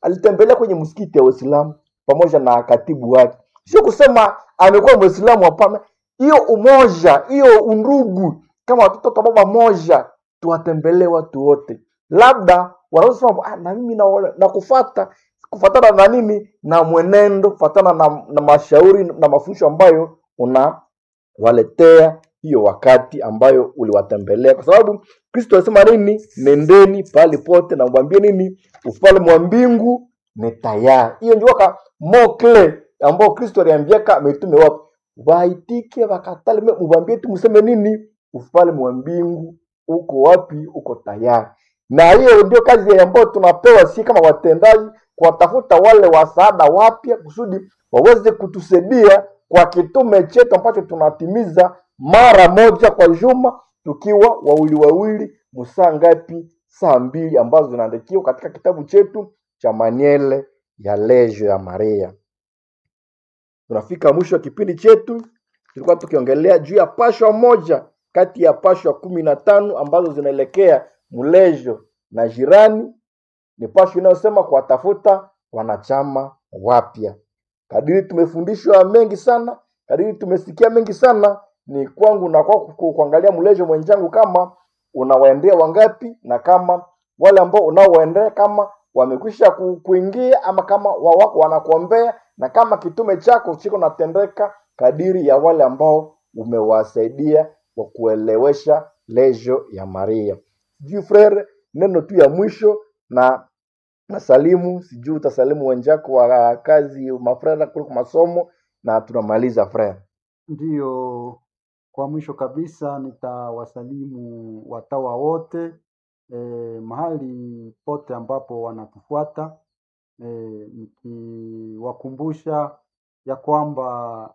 alitembelea kwenye msikiti ya Waislamu pamoja na katibu wake. Sio kusema amekuwa Mwislamu, hapana. Hiyo umoja, hiyo undugu, kama watoto wa baba moja, tuwatembelee watu wote. Labda wanaweza sema ah, na mimi na, na kufata kufatana na nini na mwenendo, kufatana na, na mashauri na mafundisho ambayo unawaletea hiyo wakati ambayo uliwatembelea, kwa sababu Kristo alisema nini? Nendeni pahali pote na mwambie nini, ufalme wa mbingu ni tayari. Hiyo ndio ka mokle ambao Kristo aliambiaka mitume wapi, waitike wakatale, mwambie tu mseme nini, ufalme wa mbingu uko wapi? Uko tayari. Na hiyo ndio kazi ambayo tunapewa si kama watendaji, kuwatafuta wale wasaada wapya kusudi waweze kutusaidia kwa kitume chetu ambacho tunatimiza mara moja kwa juma, tukiwa wawili wawili, msaa ngapi? Saa mbili ambazo zinaandikiwa katika kitabu chetu cha Maniele ya Lejo ya Maria. Tunafika mwisho wa kipindi chetu, tulikuwa tukiongelea juu ya pashwa moja kati ya pashwa kumi na tano ambazo zinaelekea mlejo na jirani. Ni pashwa inayosema kuwatafuta wanachama wapya. Kadiri tumefundishwa mengi sana, kadiri tumesikia mengi sana, ni kwangu na kwako ku- kuangalia mlejo mwenzangu, kama unawaendea wangapi, na kama wale ambao unaowaendea kama wamekwisha ku- kuingia ama kama wa- wako wanakuombea, na kama kitume chako chiko natendeka kadiri ya wale ambao umewasaidia kwa kuelewesha lejo ya Maria. Sijui frere, neno tu ya mwisho na nasalimu, sijui utasalimu wenzako wa kazi mafrera kuliko masomo, na tunamaliza frere. Ndiyo, kwa mwisho kabisa nitawasalimu watawa wote e, mahali pote ambapo wanatufuata e, nikiwakumbusha ya kwamba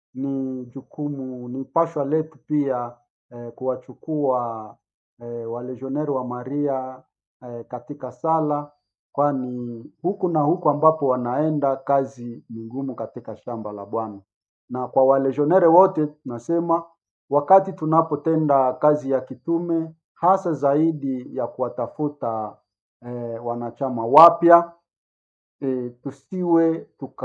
ni jukumu, ni pashwa letu pia e, kuwachukua e, walejioneri wa Maria e, katika sala, kwani huku na huku ambapo wanaenda kazi ni ngumu katika shamba la Bwana na kwa walejionere wote tunasema wakati tunapotenda kazi ya kitume hasa zaidi ya kuwatafuta eh, wanachama wapya eh, tusiwe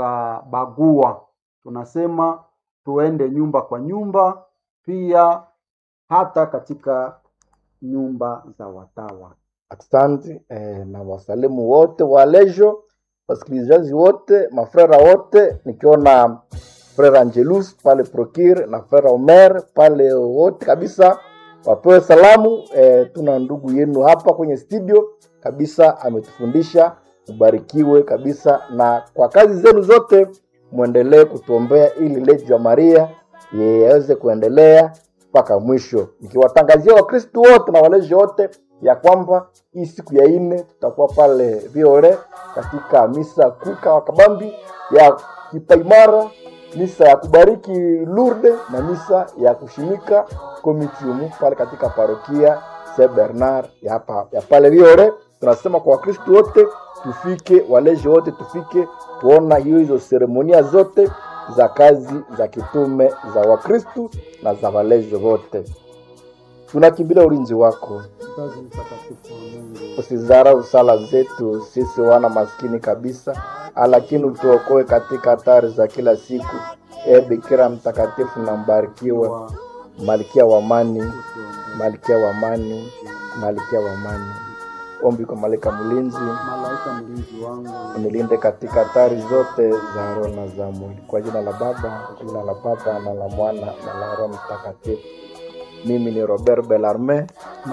tukabagua. Tunasema tuende nyumba kwa nyumba, pia hata katika nyumba za watawa. Asante eh, na wasalimu wote wa lejo, wasikilizaji wote, mafrera wote, nikiona frera Angelus pale Prokir na frera Omer pale wote kabisa wapewe salamu. Eh, tuna ndugu yenu hapa kwenye studio kabisa, ametufundisha. Ubarikiwe kabisa, na kwa kazi zenu zote mwendelee kutuombea ili lejo ya Maria yaweze kuendelea mpaka mwisho, nikiwatangazia Wakristu wote na walezi wote ya kwamba hii siku ya nne tutakuwa pale Viore katika misa kuka wa kabambi ya kipaimara, misa ya kubariki Lourdes na misa ya kushimika komitiumu pale katika parokia Saint Bernard ya, hapa, ya pale Viore. Tunasema kwa Wakristu wote tufike, walezi wote tufike kuona hiyo hizo seremonia zote za kazi za kitume za Wakristu na za walezi wote. Tunakimbilia ulinzi wako, Mzazi mtakatifu wa Mungu, usizarau sala zetu sisi wana maskini kabisa, lakini utuokoe katika hatari za kila siku. E Bikira mtakatifu na mbarikiwa, wa malkia wa amani, usiombee. malkia wa amani, malkia wa amani. Ombi kwa malaika mlinzi, Malaika mlinzi wangu, unilinde katika hatari zote za roho na za mwili. Kwa jina la Baba, kwa jina la Baba na la Mwana na la Roho Mtakatifu. Mimi ni Robert Belarme.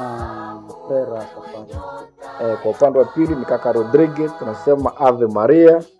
na Pera Safari. Eh, kwa upande wa pili ni kaka Rodriguez, tunasema Ave Maria.